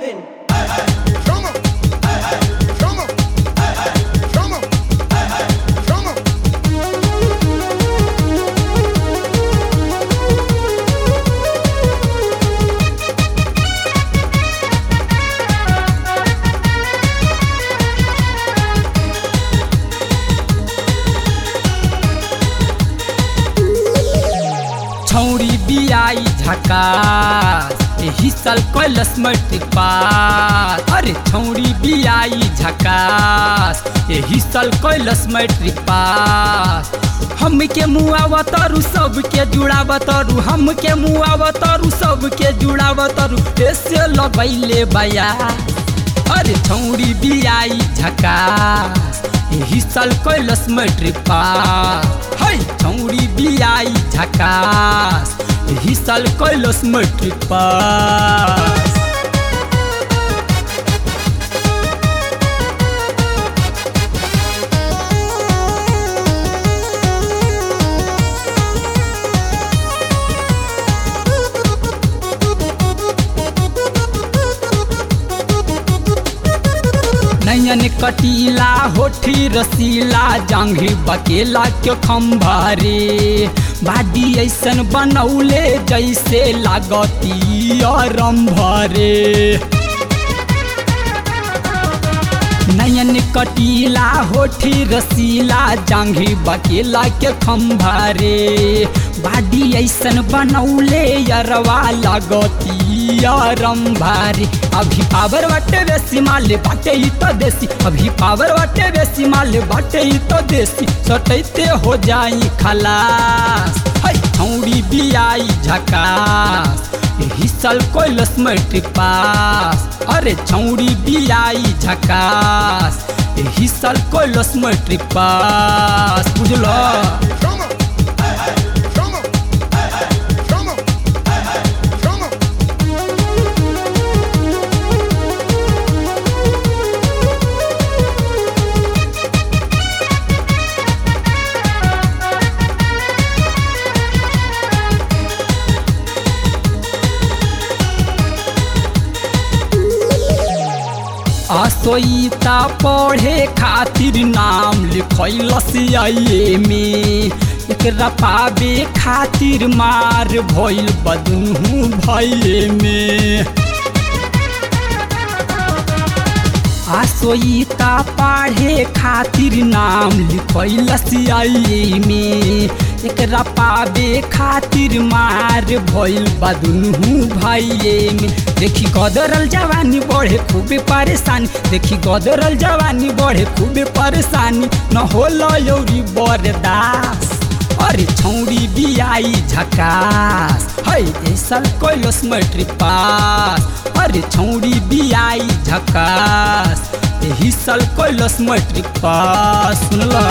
moving. Drummer. Drummer. Drummer. Drummer. छौरी बियाई झकास एही साल कैलस मैट्रिक पास अरे छौरी बियाई झकास एही साल कैलस मैट्रिक पास हमके मुआव तरु सबके जुड़ाव तरु हमके मुआव तरु सबके जुड़ाव तरु ऐसे लगैले बया अरे छौरी बियाई झकास एही साल कैलस मैट्रिक पास है छौरी बियाई झकास एही साल कैलस मैट्रिक पास नयन कटीला होठी रसीला जांघी बकेला के खम्भारे बाडी ऐसन बनौले जैसे लागती रंभरे नयन कटीला होठी रसीला जांघी बकेला के खम्भारे बाडी ऐसन बनौले यरवा लागती रंभारे अभी पावर बाटे बेसी माले बाटे ही तो देसी अभी पावर बाटे बेसी माले बाटे ही तो देसी सटैते हो जाई खलास है छौड़ी बियाई झकास एही साल कैलस मैट्रिक पास अरे छौड़ी बियाई झकास एही साल कैलस मैट्रिक पास बुझलो Drummer. Drummer. Drummer. Drummer. असोईता पढ़े खातिर नाम लिखैलस आइए में एकरा पावे खातिर मार भइल बदनू भइए में आसोईता पढ़े खातिर नाम लिखैलस आइए में एकरा पावे खातिर मार भइल बदनू भाइये में देखी गदरल जवानी बढ़े खूबे परेशानी देखी गदरल जवानी बढ़े खूबे परेशानी न होला यौरी बरदास अरे छौरी बियाई झकास है ऐसल कैलस मैट्रिक पास अरे छौरी बियाई झकास एही साल कैलस मैट्रिक पास सुनला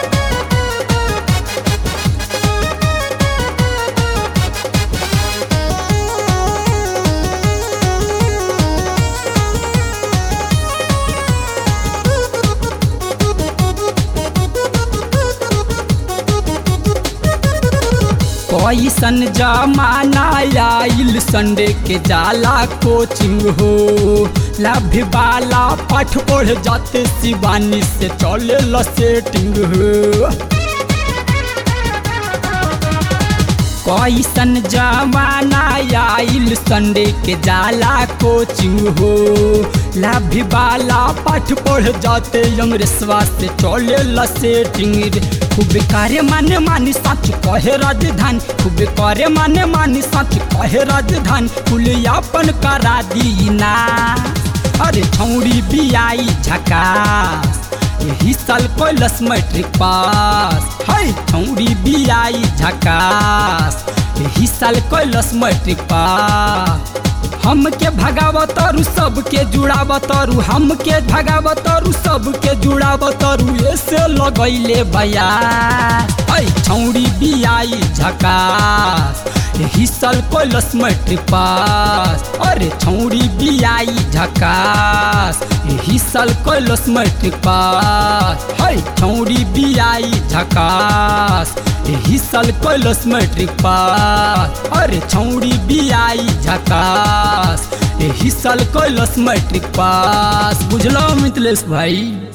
कैसन जमाना आइल संडे के जाला कोचिंग हो लाभ वाला पाठ पढ़ जाते शिवानी से चले ल सेटिंग हो कैसन जमाना आइल संडे के जाला कोचिंग हो लाभ वाला पाठ पढ़ जाते अंग्रेसवा से चले ल सेटिंग रे खूब करे माने मानी सच कहे राजधानी खूब करे माने मानी सच कहे राजधानी कुलियापन करा दीना अरे छौड़ी बियाई झकास यही साल कैलस मैट्रिक पास है छौड़ी बियाई झकास यही साल कैलस मैट्रिक पास हमके भगावतरु सबके जुड़ावतरु हमके भगावतरु सबके जुड़ावतरु ऐसे लगैले बया ऐ छौड़ी बियाई झकास एही साल कैलस मैट्रिक पास अरे छौड़ी बियाई झकास एही साल कैलस मैट्रिक पास है छौड़ी बियाई झकास एही साल कैलस मैट्रिक पास अरे छौड़ी बियाई झकास एही एही साल कैलस मैट्रिक पास बुझलो मिथिलेश भाई